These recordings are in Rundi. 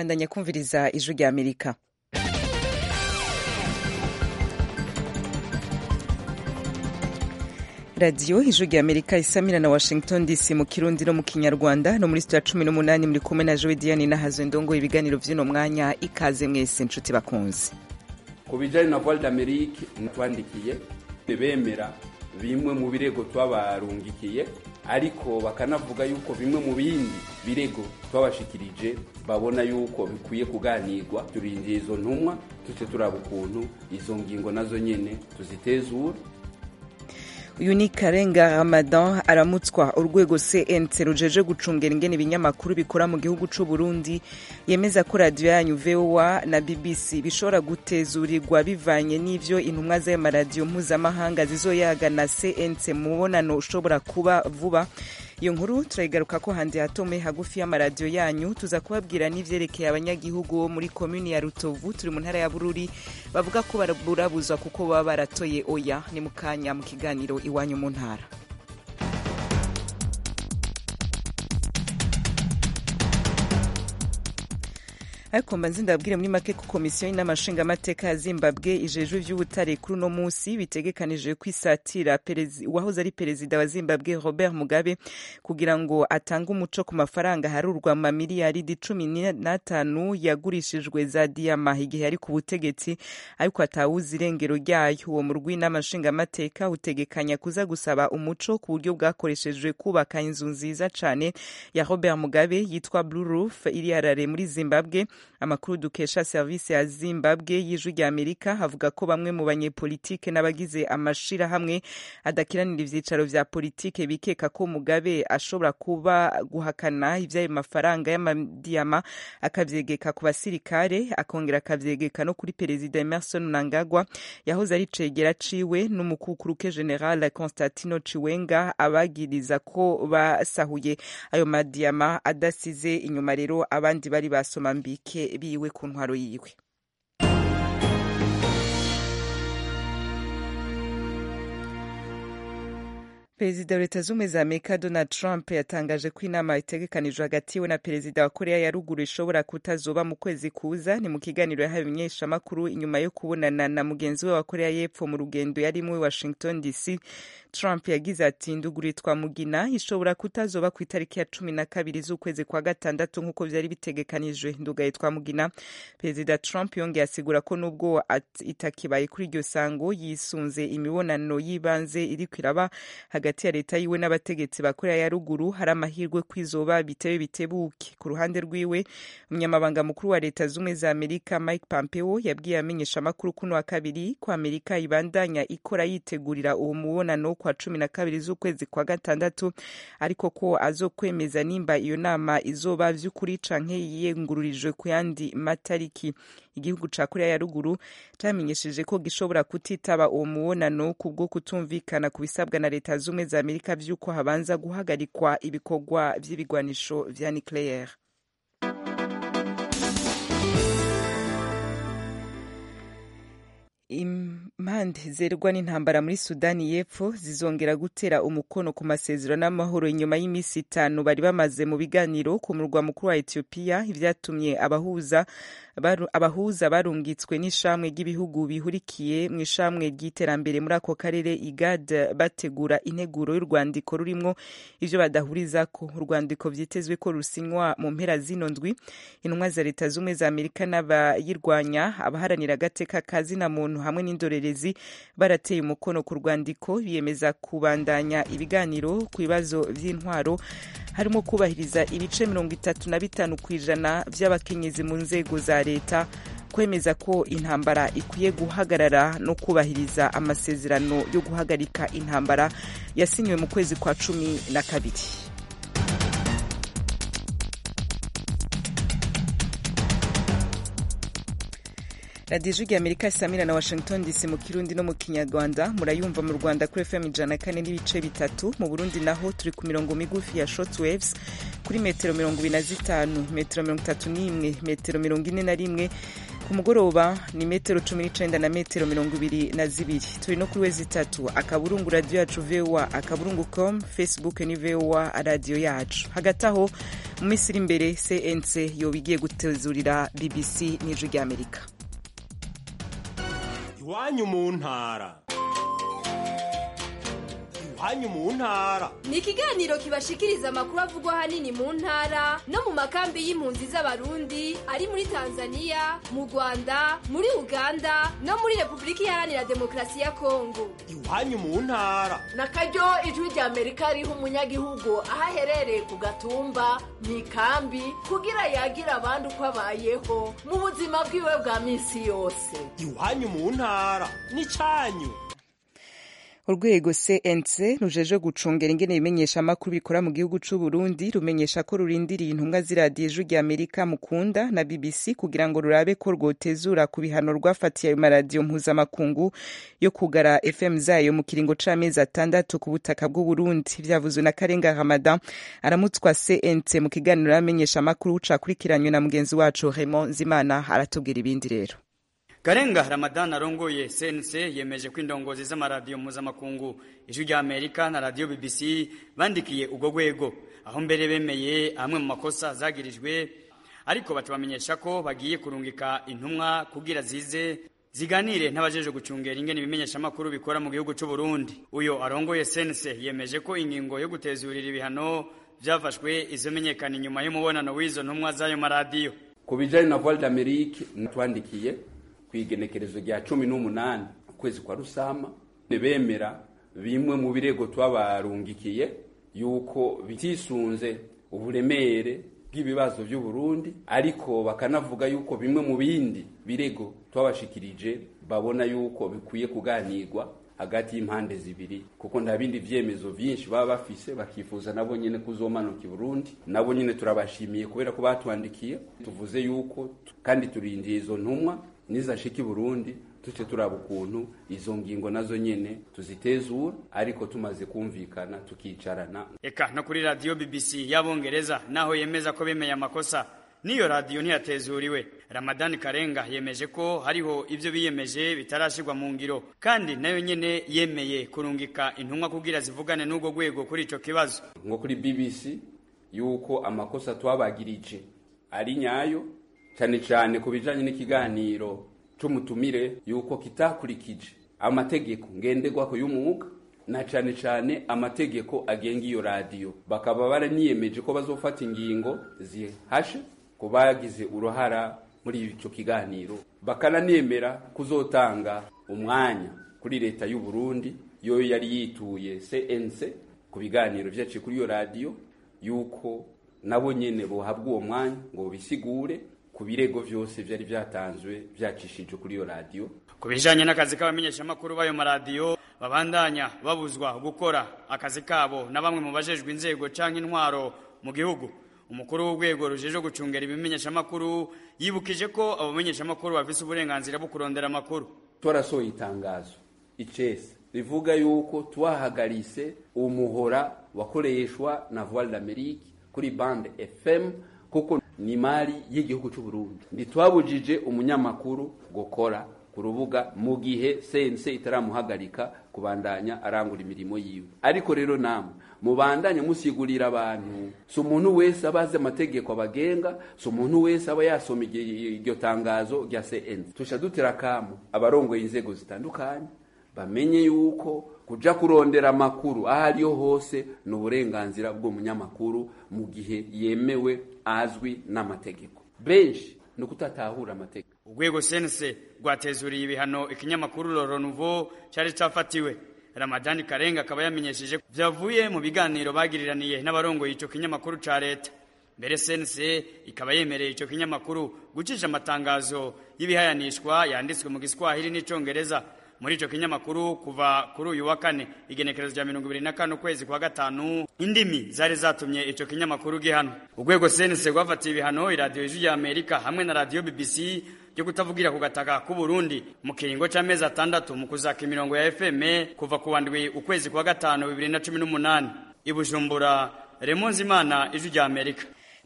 bandanya kumviriza ijwi rya amerika radiyo ijwi rya amerika isamira na washington dc mu kirundi no mu kinyarwanda no muri sitiya cumi n'umunani muri kumwe na jowe diane nahazo ndongo ibiganiro by'uno mwanya ikaze mwese inshuti bakunze ku bijyanye na voile d'amerique twandikiye bemera bimwe mu birego twabarungikiye ariko bakanavuga yuko bimwe mu bindi birego twabashikirije babona yuko bikwiye kuganirwa turindiye izo ntumwa tuce turaba ukuntu izo ngingo nazo nyene tuzitezura uyu ni karenga ramadan aramutswa urwego cnc rujeje gucungera ingene ibinyamakuru bikora mu gihugu c'u burundi yemeza ko radiyo yanyu voa na bbc bishobora gutezurirwa bivanye n'ivyo intumwa z'ayo maradiyo mpuzamahanga zizoyaga na cnc mu mubonano ushobora kuba vuba iyo nkuru turayigaruka ko handi hatome hagufi y'amaradiyo yanyu tuza kubabwira n'ivyerekeye abanyagihugu bo muri komuni ya rutovu turi mu ntara ya bururi bavuga ko burabuzwa kuko baba baratoye oya ni mu kanya mu kiganiro iwanyu mu ntara ariko mbanze ndabwire muri make ko komisiyo y'inama nshingamateka ya zimbabwe ijejwe ivy'ubutare kuri uno musi bitegekanije kwisatira uwahoze ari perezida wa zimbabwe robert mugabe kugira ngo atange umuco ku mafaranga harurwa mu mamiliyaridi cumi n'atanu yagurishijwe za diyama igihe yari ku butegetsi ariko atawuzi irengero ryayo uwo murwi w'inama nshingamateka utegekanya kuza gusaba umuco ku buryo bwakoreshejwe kubaka inzu nziza cane ya robert mugabe yitwa blue roof iri harare muri zimbabwe amakuru dukesha serivisi ya zimbabwe y'ijwi rya amerika avuga ko bamwe mu banyepolitike n'abagize amashirahamwe adakiranira ivyicaro vya politike bikeka ko mugabe ashobora kuba guhakana ivy'ayo mafaranga y'amadiyama akavyegeka ku basirikare akongera akavyegeka no kuri perezida emerson mnangagwa yahoze ari cegera ciwe n'umukukuruke general constantino ciwenga abagiriza ko basahuye ayo madiyama adasize inyuma rero abandi bari basoma mbike biwe ku ntwaro yiwe perezida wa leta z'ubumwe za amerika donald trump yatangaje ko inama itegekanijwe hagati yiwe na perezida wa korea ya ruguru ishobora kutazoba mu kwezi kuza ni mu kiganiro yahawe ibimenyeshamakuru inyuma yo kubonana na mugenzi we wa korea y'epfo mu rugendo yarimwo i washington dc trump yagize ati nduguritwa mugina ishobora kutazoba ku itariki ya cumi na kabiri z'ukwezi kwa gatandatu nk'uko vyari bitegekanijwe ndugaye twa mugina perezida trump yongeye asigura ko nubwo itakibaye kuri iryo sango yisunze imibonano y'ibanze iriko iraba hagati ya leta yiwe n'abategetsi ba korea ya ruguru hari amahirwe kwizoba bitewe bitebuke ku ruhande rwiwe umunyamabanga mukuru wa leta z'ubumwe za amerika mike pompeo yabwiye amenyeshamakuru kuno wa kabiri ko amerika ibandanya ikora yitegurira uwo mubonano kwa cumi na kabiri z'ukwezi kwa gatandatu ariko ko azokwemeza nimba iyo nama izoba vy'ukuri canke yiyengururijwe ku yandi matariki igihugu ca korea ya ruguru camenyesheje ko gishobora kutitaba uwo mubonano kubwo kutumvikana ku bisabwa na leta z'ubumwe za amerika vy'uko habanza guhagarikwa ibikorwa vy'ibigwanisho vya nucleaire impande zerwa n'intambara muri sudani y'epfo zizongera gutera umukono ku masezerano y'amahoro inyuma y'iminsi itanu bari bamaze mu biganiro ku murwa mukuru wa etiyopiya ivyatumye abahuza baru, abahuza barungitswe n'ishamwe ry'ibihugu bihurikiye mu ishamwe ry'iterambere muri ako karere igad bategura integuro y'urwandiko rurimwo ivyo badahurizako urwandiko vyitezwe ko rusinywa mu mpera zino ndwi intumwa za leta z'ubumwe za amerika n'abayirwanya abaharanira agateka ka zina muntu hamwe n'indorerezi barateye umukono ku rwandiko biyemeza kubandanya ibiganiro ku bibazo vy'intwaro harimo kubahiriza ibice mirongo itatu na bitanu ku ijana vy'abakenyezi mu nzego za leta kwemeza ko intambara ikwiye guhagarara no kubahiriza amasezerano yo guhagarika intambara yasinywe mu kwezi kwa cumi na kabiri radiyo ijwi amerika isamira na washington dc mu kirundi no mu kinyarwanda murayumva mu rwanda kuri fm ijana kane n'ibice bitatu mu burundi naho turi ku mirongo migufi ya short waves kuri metero mirongo ibiri na zitanu metero mirongo itatu n'imwe metero mirongo ine na rimwe ku mugoroba ni metero cumi n'icenda na metero mirongo ibiri na zibiri turi no kuri wezi itatu akaburungu radiyo yacu voa akaburungu com facebook ni voa radiyo yacu hagati aho mu minsi iri imbere cnc yoba igiye gutezurira bbc n'ijwi ry'amerika iwanyu mu ntara iwanyu mu ntara ni ikiganiro kibashikiriza amakuru avugwa ahanini mu ntara no mu makambi y'impunzi z'abarundi ari muri tanzania mu rwanda muri uganda no muri repubulika iharanira demokarasi ya kongo iwanyu mu ntara na karyo ijwi rya amerika riha umunyagihugu aho aherereye ku gatumba mu ikambi kugira yagira abandi uko abayeho mu buzima bwiwe bwa minsi yose iwanyu mu ntara n'icyanyu urwego cnc rujeje gucungera ingene ibimenyesha amakuru bikora mu gihugu c'u Burundi rumenyesha ko rurindiriye intumwa z'iradiyo ijwi rya amerika mukunda na bbc kugira ngo rurabe ko rwotezura ku bihano rwafatiye ayo maradiyo mpuzamakungu yo kugara fm zayo mu kiringo c'amezi atandatu ku butaka bw'u Burundi vyavuzwe na karenga ramadan aramutswa cnc mu kiganiro y'amenyesha amakuru cakurikiranywe na mugenzi wacu raymond zimana aratubwira ibindi rero Karenga Ramadan arongoye CNC yemeje ko indongozi z'amaradiyo mpuzamakungu ijwi rya Amerika na radio BBC bandikiye ubwo rwego aho mbere bemeye amwe mu makosa zagirijwe ariko batubamenyesha ko bagiye kurungika intumwa kugira zize ziganire n'abajeje gucungera ingene ibimenyesha amakuru bikora mu gihugu c'u Burundi uyo arongoye CNC yemeje ko ingingo yo gutezurira ibihano vyafashwe izomenyekana inyuma y'umubonano w'izo ntumwa z'ayo maradiyo ku bijanye na Voix d'Amérique natwandikiye kwigenekerezo rya cumi n'umunani ukwezi kwa rusama bemera bimwe mu birego twabarungikiye yuko bitisunze uburemere bw'ibibazo by'u Burundi ariko bakanavuga yuko bimwe mu bindi birego twabashikirije babona yuko bikwiye kuganirwa hagati y'impande zibiri kuko nta bindi vyemezo vyinshi baba bafise bakifuza nabo nyene kuzomanuka i Burundi nabo nyene turabashimiye kubera ko batwandikiye tuvuze yuko kandi turindiye izo ntumwa nizashika i Burundi tuce turaba ukuntu izo ngingo nazo nyene tuzitezura ariko tumaze kumvikana tukicarana eka no kuri radio BBC y'abongereza naho yemeza ko bemeye amakosa niyo radio ntiyatezuriwe Ramadan Karenga yemeje ko hariho ivyo biyemeje bitarashirwa mu ngiro kandi nayo nyene yemeye kurungika intumwa kugira zivugane n'ubwo rwego kuri ico kibazo nko kuri BBC yuko amakosa twabagirije ari nyayo cyane cyane ku bijanye n'ikiganiro c'umutumire yuko kitakurikije amategeko ngenderwako y'umwuga na cyane cyane amategeko agenga iyo radiyo bakaba baraniyemeje ko bazofata ingingo zihashe ku bagize uruhara muri ico kiganiro bakananemera kuzotanga umwanya kuri leta y'u Burundi yo yari yituye CNC ku biganiro vyaciye kuri iyo radiyo yuko nabo nyene bohabwa uwo mwanya ngo bisigure ku birego vyose vyari vyatanzwe vyacishije kuri iyo radiyo ku bijanye n'akazi k'abamenyeshamakuru b'ayo maradiyo babandanya babuzwa gukora akazi kabo na bamwe mu bajejwe inzego canke intwaro mu gihugu umukuru w'urwego rujeje gucungera ibimenyeshamakuru yibukije ko abo bamenyeshamakuru bafise uburenganzira bwo kurondera amakuru twarasohoye itangazo icese rivuga yuko twahagarise umuhora wakoreshwa na Voix d'Amérique kuri bande FM kuko ni mali y'igihugu cy'u Burundi ntitwabujije umunyamakuru gukora ku rubuga mu gihe sense itaramuhagarika kubandanya arangura imirimo yiwe ariko rero namwe mubandanye musigurira abantu si umuntu wese aba azi amategeko abagenga si umuntu wese aba yasoma iryo tangazo rya CN tusha dutera akamu abarongoye inzego zitandukanye bamenye yuko kuja kurondera amakuru aho ariyo hose ni uburenganzira bw'umunyamakuru mu gihe yemewe azwi n'amategeko benshi ni ukutatahura amategeko urwego sense rwatezuriye ibihano ikinyamakuru Loro Nouveau cyari cafatiwe Ramadani Karenga akaba yamenyesheje vyavuye mu biganiro bagiriraniye n'abarongoye ico kinyamakuru ca leta mbere sense ikaba yemereye ico kinyamakuru gucisha amatangazo y'ibihayanishwa yanditswe mu Giswahili n'icongereza muri ico kinyamakuru kuva kuri uyu wa kane igenekerezo rya mirongo ibiri na kane ukwezi kwa gatanu indimi zari zatumye ico kinyamakuru gihano urwego sense rwafatiye ibihano iradiyo ijwi ya amerika hamwe na radiyo bbc ryo kutavugira ku gataka k'u Burundi mu kiringo c'amezi atandatu mu kuzaka imirongo ya FM kuva ku wandwi ukwezi kwa gatanu bibiri na cumi n'umunani i Bujumbura Remonzi Imana ijwi rya Amerika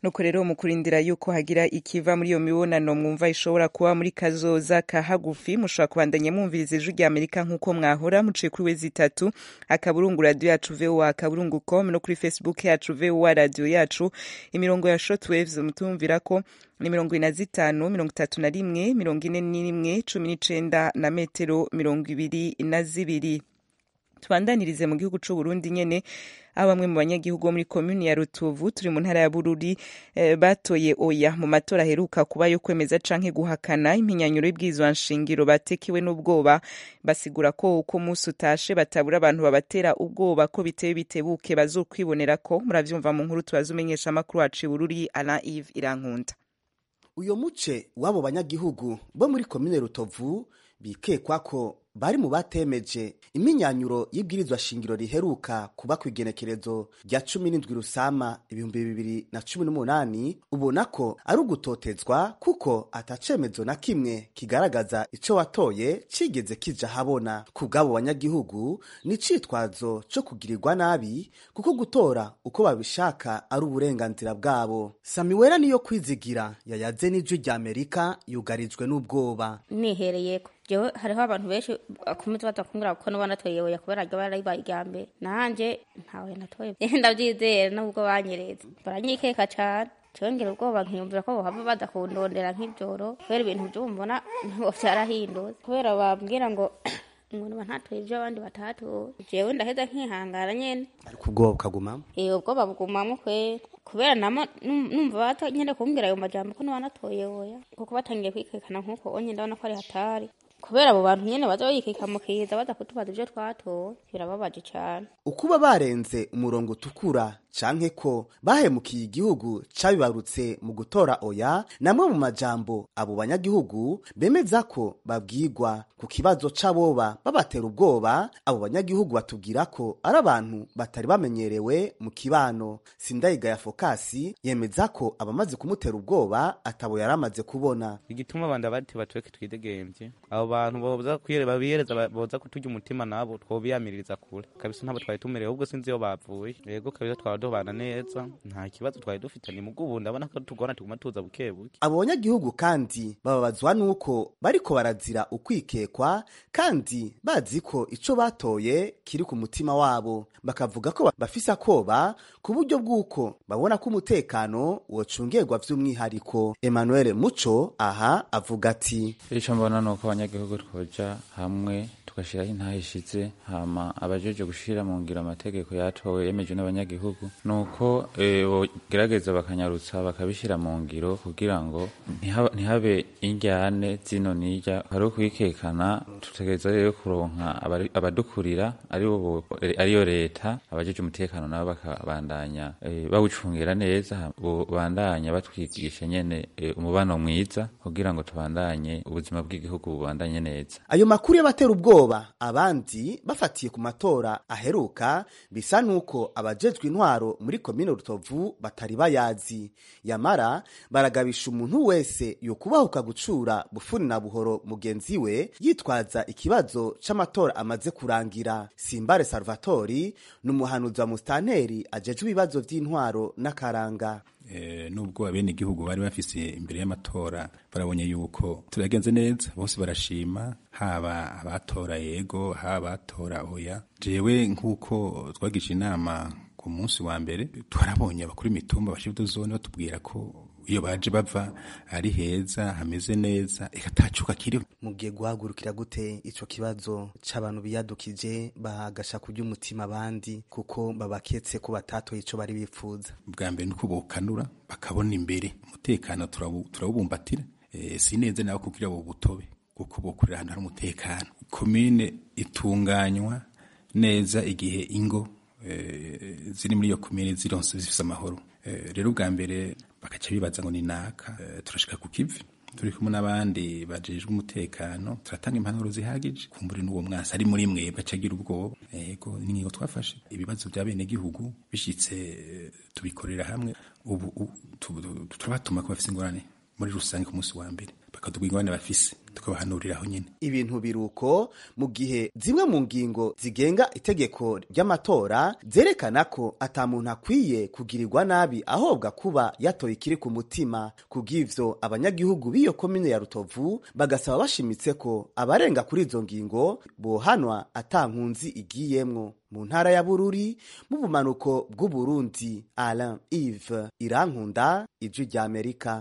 nuko rero mu kurindira yuko hagira ikiva muri iyo mibonano mwumva ishobora kuba muri kazoza ka hagufi mushobora kubandanya mwumviriza ijwi rya amerika nk'uko mwahora muciye kuri wezi itatu akaburungu radiyo yacu voa akaburungu com no kuri facebook yacu voa radiyo yacu imirongo ya shortwaves mutumvira ko ni mirongo ine na zitanu mirongo itatu na rimwe mirongo ine n'imwe cumi n'icenda na metero mirongo ibiri na zibiri tubandanirize mu gihugu c'u Burundi nyene aho bamwe mu banyagihugu bo muri komuni ya Rutovu turi mu ntara ya Bururi eh, batoye oya mu matora aheruka kuba yo kwemeza canke guhakana impinyanyuro y'ibwirizwa nshingiro batekiwe n'ubwoba basigura ko uko musi utashe batabura abantu babatera ubwoba ko biteye bitebuke bazokwibonera ko muravyumva mu nkuru tubazumenyesha amakuru wacu i Bururi Alain Yves Irankunda uyo muce w'abo banyagihugu bo muri komine Rutovu bikekwa ko bari mu batemeje iminyanyuro y'ibwirizwa shingiro riheruka kuba ku igenekerezo rya cumi n'indwi rusama ibihumbi bibiri na cumi n'umunani ubona ko ari ugutotezwa kuko atacemezo na kimwe kigaragaza ico watoye cigeze kija habona ku bw'abo banyagihugu ni icitwazo co kugirirwa nabi kuko gutora uko babishaka ari uburenganzira bwabo samiwera niyo kwizigira yayaze n'ijwi rya amerika yugarijwe n'ubwoba nihereyeko jewe hariho abantu benshi bakomeza badakumbura kuko nuba natoye oya kubera ryo barayibaye irya mbere nanje ntawe natoye ndavyizera nubwo banyereza baranyikeka cane congera ubwoba nkiyumvira ko bohava badakundondera nk'ivyoro kubera ibintu vyumbona ntabwo vyarahindutse kubera bambwira ngo ngo niba ntatoye ivyo abandi batatoye jewe ndaheza nkihangana nyene ariko ubwoba bukagumamo eh ubwoba bugumamwo kwera kubera nama numva bata nyene kumbwira ayo majambo ko niba natoye oya kuko batangiye kwikekana nk'uko onye ndabona ko ari hatari kubera abo bantu nyene baza bayikeka mu kiza baza kutubaza ivyo twatoye birababaje cane ukuba barenze umurongo utukura canke ko bahemukiye igihugu cabibarutse mu gutora oya namwe mu majambo abo banyagihugu bemeza ko babwirwa ku kibazo c'aboba babatera ubwoba abo banyagihugu batubwira ko ari abantu batari bamenyerewe mu kibano sindayiga ya fokasi yemeza ko abamaze kumutera ubwoba atabo yari amaze kubona igituma abandi abati batweke twidegemvye abo bantu boza kwiyere babiyereza boza kuturya umutima nabo twobiyamiririza kure kabisa ntabo twari tumerewe ubwo sinzi iyo bavuye yego kabisa twara dubana neza nta kibazo twari dufitanye mu bw'ubu ndabona ko tugona tuguma tuza buke buke abo banyagihugu kandi bababazwa nuko bariko barazira ukwikekwa kandi bazi ko ico batoye kiri ku mutima wabo bakavuga ko bafise akoba ku buryo bw'uko babona ko umutekano wocungerwa vy'umwihariko Emmanuel Muco aha avuga ati ico mbona nuko abanyagihugu twoja hamwe tugashiraho intahishize hama abajeje gushira mu ngiro amategeko yatowe yemeje n'abanyagihugu nuko e, bogerageza bakanyarutsa bakabishira mu ngiro kugira ngo ntihabe injyane zino nirya hari ukwikekana tutegereza rero kuronka abadukurira ariyo leta abajeje umutekano nabo bakabandanya e, bawucungira neza bandanya batwigisha nyene e, umubano mwiza kugira ngo tubandanye ubuzima bw'igihugu bubandanye neza ayo makuru y'abatera ubwoba abandi bafatiye ku matora aheruka bisa nuko abajejwe intwaro muri komine rutovu batari bayazi yamara baragabisha umuntu wese yokubahuka gucura bufuni na buhoro mugenzi we yitwaza ikibazo c'amatora amaze kurangira simbare salvatori ni umuhanuzi wa musitanteri ajejwe ibibazo vy'intwaro n'akaranga nubwo abene igihugu bari bafise imbere y'amatora barabonye yuko turagenze neza bose barashima haba abatora yego haba abatora oya jewe nk'uko twagisha inama ku munsi wa mbere twarabonye abakuru imitumba bashibuto zone batubwira ko iyo baje bava ari heza hameze neza ikatacuka kiriho mugiye guhagurukira gute ico kibazo c'abantu biyadukije bagasha kurya umutima abandi kuko babaketse ko batatoye ico bari bifuza bwa mbere nuko bokanura bakabona imbere umutekano turawubumbatira e, si neza nawe kugira bo butobe kuko bokorera ahantu hari umutekano komine itunganywa neza igihe ingo e, ziri muri iyo komine zironse zifise amahoro e, rero ubwa mbere bakaca bibaza ngo ni naka e, turashika ku kivi turi kumwe n'abandi bajejwe umutekano turatanga impanuro zihagije kumbure n'uwo mwasi ari muri mwebwe acagira ubwoba yego n'ingingo twafashe ibibazo bya bene gihugu bishitse tubikorera hamwe ubu turabatuma ko bafise ingorane muri rusange ku munsi wa mbere bakatubwira ingorane bafise tukabahanuriraho nyine ibintu biruko mu gihe zimwe mu ngingo zigenga itegeko ry'amatora zerekana ko ata muntu akwiye kugirirwa nabi ahobwa kuba yatoye ikiri ku mutima kubw'ivyo abanyagihugu b'iyo komine ya rutovu bagasaba bashimitse ko abarenga kuri izo ngingo bohanwa ata nkunzi igiyemwo mu ntara ya bururi mu bumanuko bw'uburundi alain ive irankunda ijwi ry'amerika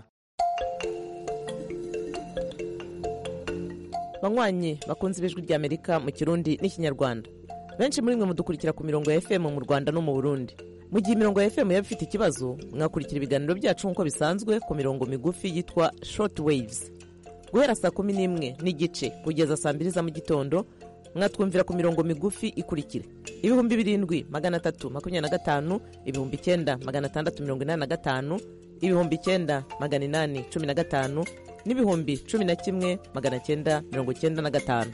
banywanyi bakunze ibijwi ry'amerika mu kirundi n'ikinyarwanda benshi muri mwe mudukurikira ku mirongo ya fm mu rwanda no mu burundi mu gihe imirongo ya fm yaba ifite ikibazo mwakurikira ibiganiro byacu nk'uko bisanzwe ku mirongo migufi yitwa short waves guhera saa kumi n'imwe n'igice kugeza saa mbiri za mu gitondo mwatwumvira ku mirongo migufi ikurikira ibihumbi birindwi magana atatu makumyabiri na gatanu ibihumbi icyenda magana atandatu mirongo inani na gatanu ibihumbi icyenda magana inani cumi na gatanu n'ibihumbi cumi na kimwe magana cyenda mirongo cyenda na gatanu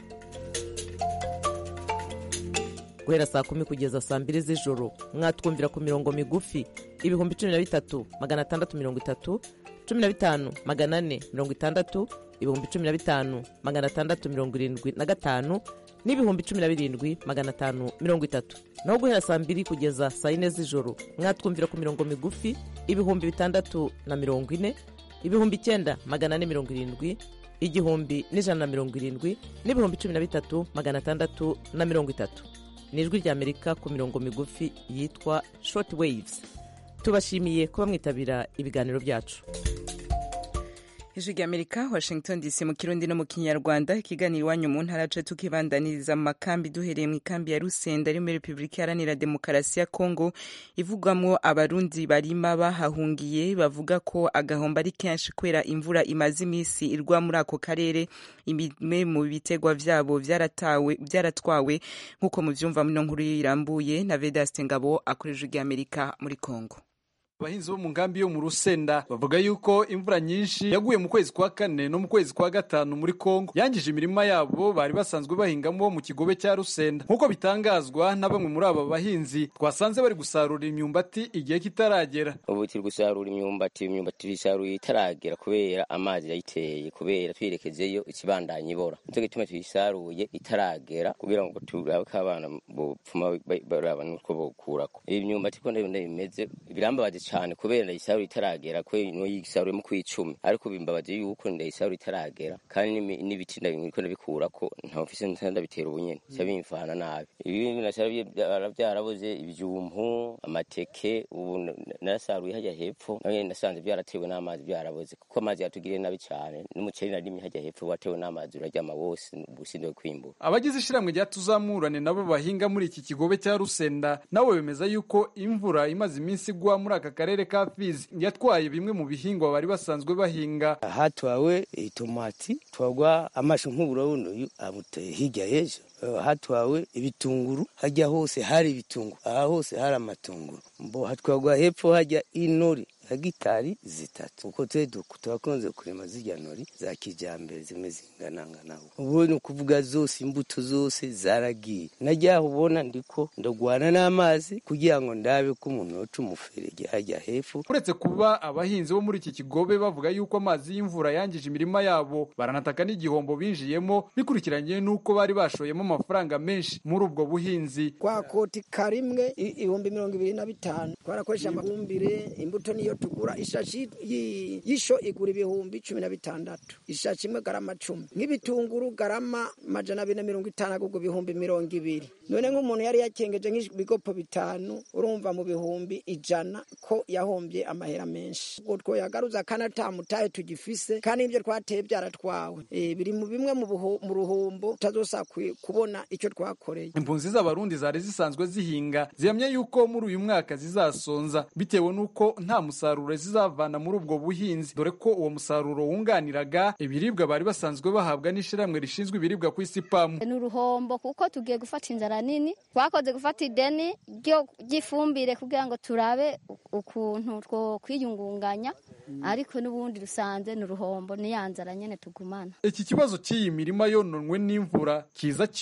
guhera saa kumi kugeza saa mbiri z'ijoro mwatwumvira ku mirongo migufi ibihumbi cumi na bitatu magana atandatu mirongo itatu cumi na bitanu magana ane mirongo itandatu ibihumbi cumi na bitanu magana atandatu mirongo irindwi na gatanu n'ibihumbi cumi na birindwi magana atanu mirongo itatu naho guhera saa mbiri kugeza saa yine z'ijoro mwatwumvira ku mirongo migufi ibihumbi bitandatu na mirongo ine ibihumbi icyenda magana ane mirongo irindwi igihumbi n'ijana na mirongo irindwi n'ibihumbi cumi na bitatu magana atandatu na mirongo itatu ni ijwi ry'amerika ku mirongo migufi yitwa short waves tubashimiye kuba mwitabira ibiganiro byacu ijwi ry'amerika washington dc mu kirundi no mu kinyarwanda ikiganiro iwanyu mu ntara ce tukibandaniriza mu makambi duhereye mu ikambi ya rusenda ari muri repubulika iharanira demokarasi ya kongo ivugwamwo abarundi barima bahahungiye bavuga ko agahombo ari kenshi kubera imvura imaze iminsi irwa muri ako karere imwe mu bitegwa vyabo vyaratawe vyaratwawe nk'uko muvyumva muno nkuru irambuye na vedaste ngabo akora ijwi ry'amerika muri kongo abahinzi bo mu nkambi yo mu rusenda bavuga yuko imvura nyinshi yaguye mu kwezi kwa kane no mu kwezi kwa gatanu muri kongo yangije imirima yabo bari basanzwe bahingamo mu kigobe cya rusenda nk'uko bitangazwa na bamwe muri aba bahinzi twasanze bari gusarura imyumbati igihe kitaragera ubu turi gusarura imyumbati imyumbati tuyisaruye itaragera kubera amazi yayiteye kubera twirekezeyo ikibandanya ibora nicyo gituma tuyisaruye itaragera kugira ngo turabe ko abana bopfuma baraba nuko bokurako iyi myumbati ko ndabona bimeze birambabaje cyane kubera ndayisarura itaragera kubera no yisaruye mu kwicumi ariko bimbabaje yuko ndayisarura itaragera kandi n'ibiti ndabiko ndabikurako nta mfise ndabitera ubunyene cya bimfana nabi ibi nasaruye byarabuze ibyumpu amateke ubu narasaruye hajya hepfo nawe nasanze byaratewe n'amazi byarabuze kuko amazi yatugiriye nabi cyane n'umuceri narimye hajya hepfo watewe n'amazi uraryama wose ubusinde kwimbura abagize ishiramwe rya tuzamurane nabo bahinga muri iki kigobe cya rusenda nabo bemeza yuko imvura imaze iminsi igwa muri aka karere ka Fizi yatwaye bimwe mu bihingwa bari basanzwe bahinga hatwawe itomati twagwa amashu nk'uburawundo amuteye hirya y'ejo hatwawe ibitunguru hajya hose hari ibitunguru aha hose hari amatunguru mbo hatwagwa hepfo hajya inori hegitari zitatu uko twe turakunze kurema zirya nori za kijyambere zimwe zinganangana ubu ni ukuvuga zose imbuto zose zaragiye najyaho ubona ndiko ndagwana n'amazi kugira ngo ndabe ko umuntu yoca umuferege hajya hepfo uretse kuba abahinzi bo muri iki kigobe bavuga yuko amazi y'imvura yangije imirima yabo baranataka n'igihombo binjiyemo bikurikiranye n'uko bari bashoyemo amafaranga menshi muri ubwo buhinzi kwa koti karimwe ibihumbi mirongo ibiri na bitanu twarakoresha amafumbire imbuto niyo tugura ishashi y'isho igura ibihumbi cumi na bitandatu ishashi imwe garama cumi nk'ibitunguru garama majana abiri na mirongo itanu agurwa ibihumbi mirongo ibiri none nk'umuntu yari yakengeje nk'ibigopo bitanu urumva mu bihumbi ijana ko yahombye amahera menshi ubwo twoyagaruza kandi atamutaye tugifise kandi ibyo twateye byaratwawe biri mu bimwe mu ruhombo tutazosa kubona icyo twakoreye impunzi z'abarundi zari zisanzwe zihinga zihamya yuko muri uyu mwaka zizasonza bitewe n'uko nta musaruro zizavana muri ubwo buhinzi dore ko uwo musaruro wunganiraga ibiribwa bari basanzwe bahabwa n'ishyirahamwe rishinzwe ibiribwa ku isi pamu ni uruhombo kuko tugiye gufata inzara nini twakoze gufata ideni ry'ifumbire kugira ngo turabe ukuntu two kwiyungunganya ariko n'ubundi rusanze ni uruhombo ni ya nzara nyine tugumana iki kibazo cy'iyi mirima yononwe n'imvura kiza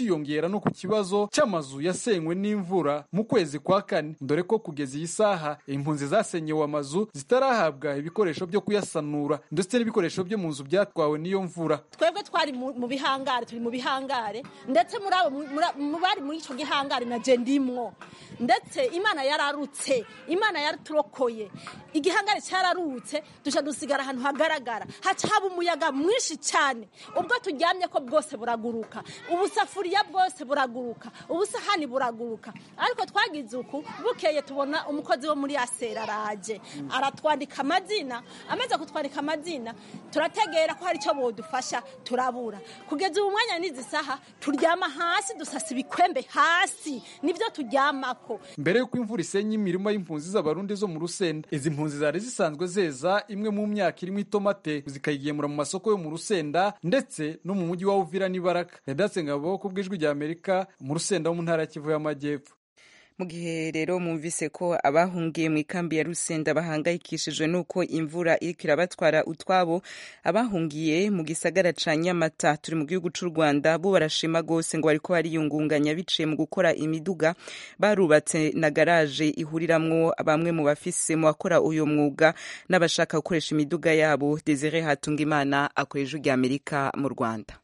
kiyongera no ku kibazo cy'amazu yasenywe n'imvura mu kwezi kwa kane dore ko kugeza iyi saha impunzi zasenyewe amazu zitarahabwa ibikoresho byo kuyasanura ndetse n'ibikoresho byo mu nzu byatwawe n'iyo mvura twebwe twari mu mu bihangare turi mu bihangare ndetse muri abo muri- mu bari muri icyo gihangare na je ndimwo ndetse imana yararutse imana yaraturokoye igihangare cyararutse duca dusigara ahantu hagaragara haca haba umuyaga mwinshi cyane ubwo turyamye ko bwose buraguruka ubusafuriya bwose buraguruka ubusahani buraguruka ariko twagize uku bukeye tubona umukozi wo muri asera araje aratwandika amazina amaze kutwandika amazina turategera ko hari icyo bodufasha turabura kugeza ubu mwanya n'izi saha turyama hasi dusasa ibikwembe hasi nibyo turyamako mbere y'uko imvura isenya imirima y'impunzi z'abarundi zo mu rusenda izi mpunzi zari zisanzwe zeza imwe mu myaka irimo itomate zikayigemura mu masoko yo mu rusenda ndetse no mu mujyi wa uvira n'ibaraka redatse ngabo ku bw'ijwi rya amerika mu rusenda wo mu ntara ya kivu y'amajyepfo mu gihe rero mwumvise ko abahungiye mu ikambi ya rusenda bahangayikishijwe n'uko imvura iriko irabatwara utwabo abahungiye mu gisagara ca nyamata turi mu gihugu c'u rwanda bo barashima rwose ngo bariko bariyungunganya biciye mu gukora imiduga barubatse na garaje ihuriramwo bamwe mu bafise mu bakora uyo mwuga n'abashaka gukoresha imiduga yabo desire hatungimana akora ijwi rya amerika mu rwanda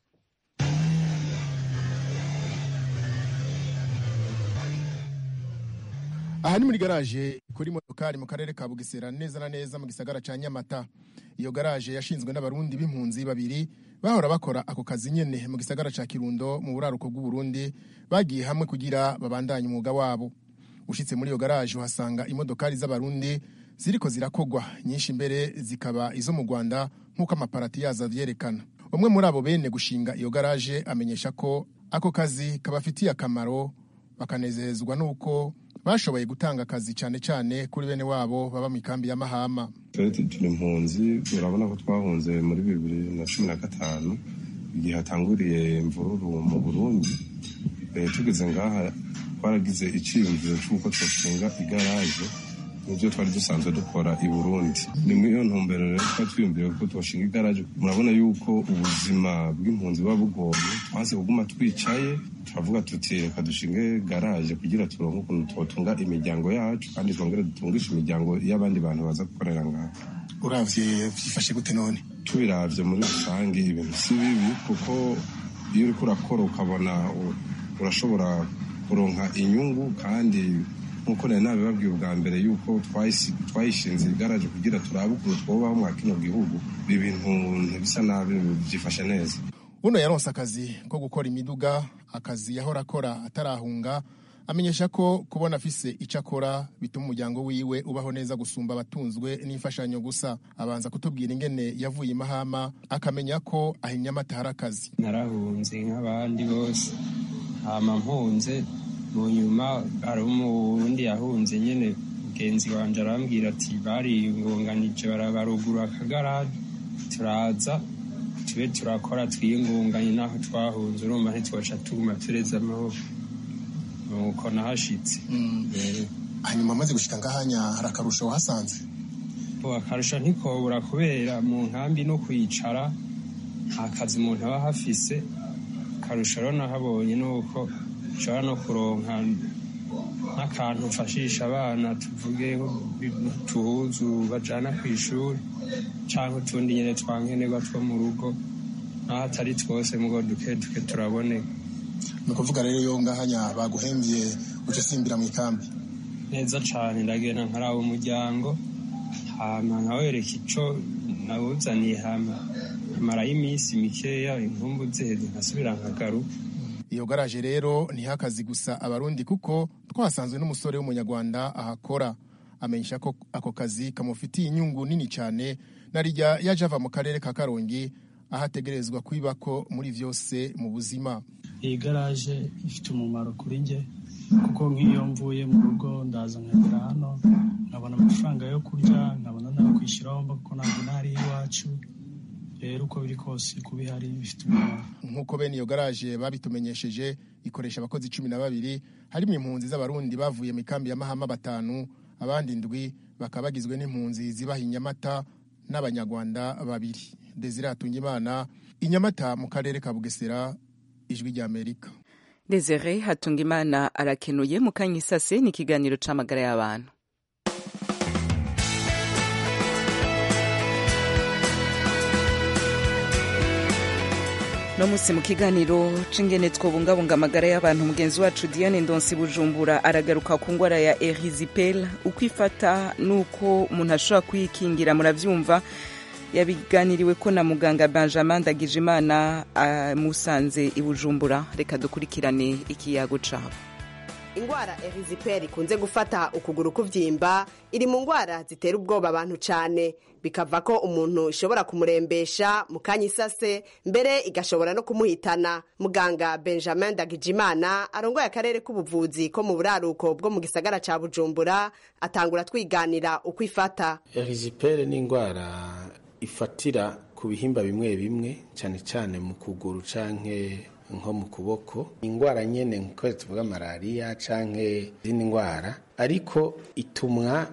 aha ni muri garaje kuri motokari mu karere ka bugesera neza na neza mu gisagara ca nyamata iyo garaje yashinzwe n'abarundi b'impunzi babiri bahora bakora ako kazi nyene mu gisagara ca kirundo mu buraruko bw'uburundi bagiye hamwe kugira babandanye umwuga wabo ushitse muri iyo garaje uhasanga imodokari z'abarundi ziriko zirakogwa nyinshi imbere zikaba izo mu rwanda nk'uko amaparati yazo avyerekana umwe muri abo bene gushinga iyo garaje amenyesha ko ako kazi kabafitiye akamaro bakanezezwa n'uko bashoboye gutanga akazi cyane cyane kuri bene wabo baba mu ikambi ya mahama twari turi impunzi urabona ko twahunze muri bibiri na cumi na gatanu igihe hatanguriye imvururu mu burundi Eh, tugeze ngaha twaragize icyiyumviro cy'uko twashinga igaraje nibyo twari dusanzwe dukora i burundi ni muri iyo ntumbero rero twari twiyumviriye ko twashinga igaraje murabona yuko ubuzima bw'impunzi buba bugoye twanze kuguma twicaye turavuga tuti reka dushinge garaje kugira turonke ukuntu twotunga imiryango yacu kandi twongere dutungishe imiryango y'abandi bantu baza gukorera ngaha uravye vyifashe gute none tubiravye muri rusange ibintu si bibi kuko iyo uriko urakora ukabona u- urashobora kuronka inyungu kandi nk'uko nari nabibabwiye ubwa mbere yuko twayisi- twayishinze igaraje kugira turabe ukuntu twobaho mwa kino gihugu ibi bintu ntibisa nabi byifashe neza uno yaronse akazi ko gukora imiduga akazi yahora akora atarahunga amenyesha ko kubona afise icyo akora bituma umuryango wiwe ubaho neza gusumba abatunzwe n'imfashanyo gusa abanza kutubwira ingene yavuye i mahama akamenya ko aho inyamata hari akazi narahunze nk'abandi bose hama mpunze mu nyuma hari umurundi yahunze nyene mugenzi wanje arambwira ati bariyungunganije barabarugura akagaraje turaza tube turakora twiyungunganye n'aho twahunze urumva ntitwoca tuguma tureze amaboko nuko nahashitse Eh, hanyuma amaze gushika ngahanya hari akarusho wahasanze ubu akarusho ntikobura kubera mu nkambi no kwicara nta kazi umuntu aba ahafise akarusho rero nahabonye ni uko ushobora no kuronka nk'akantu mfashisha abana tuvuge utuhuzu bajana ku ishuri cyangwa utundi nyine twankenerwa two mu rugo naho atari twose mugo duke duke turaboneka ni ukuvuga rero iyo ngahanya baguhembye uca usimbira mu ikambi neza cane ndagenda nkaraba umuryango hama nkawereka ico nawuzaniye hama marayo iminsi mikeya inkumbu ziheze nkasubira nkagaruka iyo garaje rero ntiha akazi gusa abarundi kuko twasanzwe n'umusore w'umunyarwanda ahakora amenyesha ko ako kazi kamufitiye inyungu nini cyane na rijya yaje ava mu karere ka karongi aho ategerezwa kwibako muri vyose mu buzima iyi garaje ifite umumaro kuri njye kuko nk'iyo mvuye mu rugo ndaza nkagera hano nkabona amafaranga yo kurya nkabona nayo kwishyuraho mba kuko ntabwo ntari iwacu rero uko biri kose kuba ihari bifite umumaro nk'uko bene iyo garaje babitumenyesheje ikoresha abakozi cumi na babiri harimo impunzi z'abarundi bavuye mu ikambi ya mahama batanu abandi indwi bakaba bagizwe n'impunzi zibaha inyamata n'abanyarwanda babiri desire hatungimana inyamata mu karere ka bugesera ijwi ry'amerika desire hatungimana arakenuye mu kanya isase ni ikiganiro c'amagara y'abantu no musi mu kiganiro c'ingene twobungabunga amagara y'abantu mugenzi wacu diane ndonsi bujumbura aragaruka ku ngwara ya erisipel uko ifata n'uko umuntu ashobora kuyikingira muravyumva yabiganiriwe ko na muganga benjamin ndagijimana amusanze i bujumbura reka dukurikirane ikiyago cabo ingwara eriziperi ikunze gufata ukuguru kuvyimba iri mu ngwara zitera ubwoba abantu cane bikava ko umuntu ishobora kumurembesha mu kanya isase mbere igashobora no kumuhitana muganga benjamin ndagijimana arongoye akarere k'ubuvuzi ko mu buraruko bwo mu gisagara ca bujumbura atangura twiganira uko ifata eriziperi ni ingwara ifatira ku bihimba bimwe bimwe cyane cyane mu kuguru canke nko mu kuboko ingwara nyene nko tuvuga malariya canke izindi ngwara ariko itumwa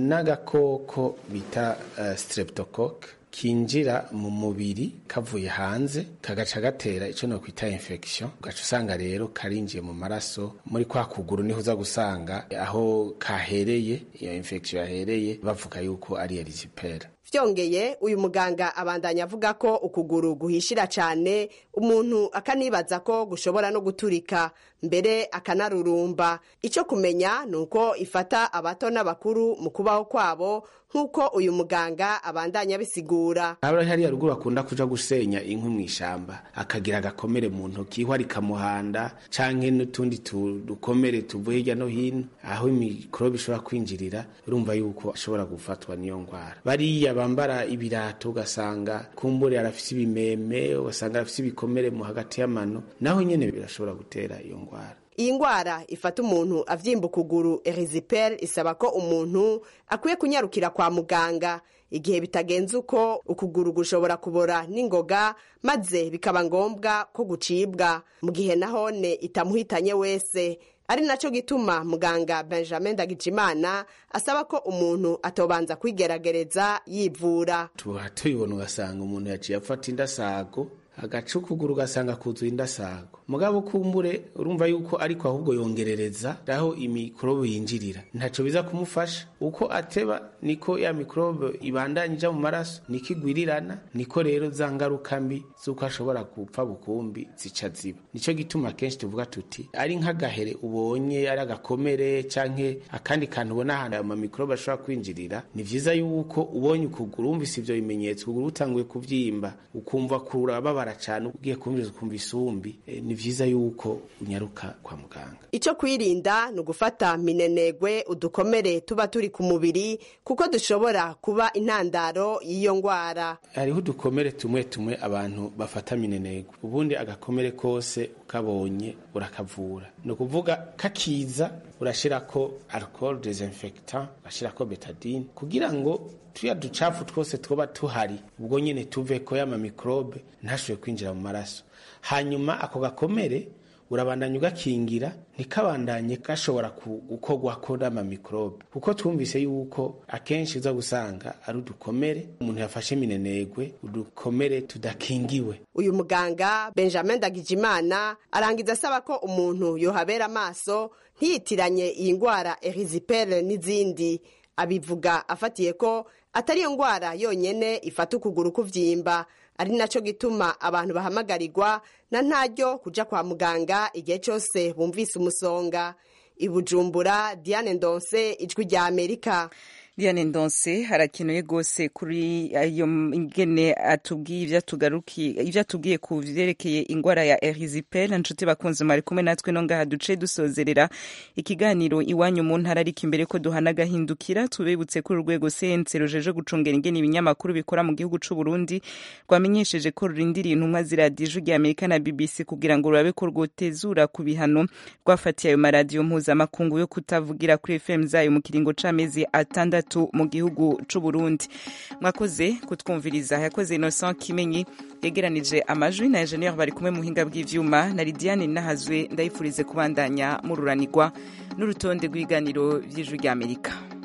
n'agakoko bita uh, streptocoque kinjira mu mubiri kavuye hanze kagaca gatera ico no kwita infection ugaca usanga rero karinjiye mu maraso muri kwa kuguru niho uza gusanga aho kahereye iyo infection yahereye bavuga yuko ari erisipera vyongeye uyu muganga abandanya avuga ko ukuguru guhishira cane umuntu akanibaza ko gushobora no guturika mbere akanarurumba ico kumenya ni uko ifata abato n'abakuru mu kubaho kwabo nk'uko uyu muganga abandanya abisigura abari hariya ruguru akunda kuja gusenya inkwi mw'ishamba akagira agakomere mu ntoki ihwa rikamuhanda canke n'utundi dukomere tuvuye hirya no hino aho imikorobe ishobora kwinjirira urumva yuko ashobora gufatwa n'iyo ngwara bariya bambara ibirato ugasanga kumbure arafise ibimeme ugasanga arafise ibikomere mu hagati y'amano naho nyene birashobora gutera iyo ngwara iyi ngwara ifata umuntu avyimba ukuguru eriziperi isaba ko umuntu akwiye kunyarukira kwa muganga igihe bitagenze uko ukuguru gushobora kubora n'ingoga maze bikaba ngombwa ko gucibwa mu gihe nahone itamuhitanye wese ari naco gituma muganga benjamin ndagijimana asaba ko umuntu atobanza kwigerageza yivura tuba tuyibona ugasanga umuntu yaciye afata indasago agaca ukuguru ugasanga kuzuye indasago mugabo kumbure urumva yuko ariko ahubwo yongerereza aho imikorobe yinjirira ntaco biza kumufasha uko ateba niko ya mikorobe ibandanya ija mu maraso niko igwirirana niko rero za ngaruka mbi z'uko ashobora gupfa bukumbi zica ziba nico gituma kenshi tuvuga tuti ari nk'agahere ubonye ari agakomere canke akandi kantu ubona ahantu ayo mamikorobe ashobora kwinjirira ni vyiza yuko ubonye ukuguru wumvise ivyo bimenyetso ukuguru utanguye kuvyimba ukumva kurababara cane ugiye kumviriza ukumva isumbi e, ni vyiza yuko unyaruka kwa muganga ico kwirinda ni ugufata minenegwe udukomere tuba turi ku mubiri kuko dushobora kuba intandaro y'iyo ngwara hariho udukomere tumwe tumwe abantu bafata minenegwe ubundi agakomere kose ukabonye urakavura ni ukuvuga kakiza urashirako alcohol desinfectant urashirako betadine kugira ngo tuya ducafu twose twoba tuhari ubwo nyine tuve ko yama mikrobe ntashobore kwinjira mu maraso hanyuma ako gakomere urabandanya ugakingira ntikabandanye gashobora gukorwako n'amamikrobe kuko twumvise yuko akenshi uza gusanga ari udukomere umuntu yafashe minenegwe udukomere tudakingiwe uyu muganga benjamin ndagijimana arangiza asaba ko umuntu yohabera amaso ntiyitiranye iyi ngwara erizipere n'izindi abivuga afatiye ko atari iyo ngwara yonyene ifata ukuguru kuvyimba ari naco gituma abantu bahamagarirwa na ntaryo kuja kwa muganga igihe cose bumvise umusonga ibujumbura diane ndonse ijwi rya amerika Diane Ndonse harakenuye gose kuri ayo ingene atubwiye ivyo tugaruki ivyo atubwiye ku vyerekeye ingwara ya erisipel nshuti bakunze mari kumwe natwe no ngaha duce dusozerera ikiganiro iwanyu mu ntara ariko imbere ko duhana gahindukira tubibutse ko urwego sense rujeje gucungera ingene ibinyamakuru bikora mu gihugu c'u Burundi rwamenyesheje ko rurindiriye intumwa z'iradiyo rya Amerika na BBC kugira ngo rurabe ko rwotezura ku bihano rwafatiye ayo maradiyo mpuzamakungu yo kutavugira kuri FM zayo mu kiringo c'amezi atandatu mu gihugu c'u Burundi mwakoze kutwumviriza yakoze Innocent Kimenyi yegeranije amajwi na engineer bari kumwe mu hinga bw'ivyuma na Lidiane Nahazwe ndayifurize kubandanya mururanirwa n'urutonde rw'ibiganiro vy'ijwi rya Amerika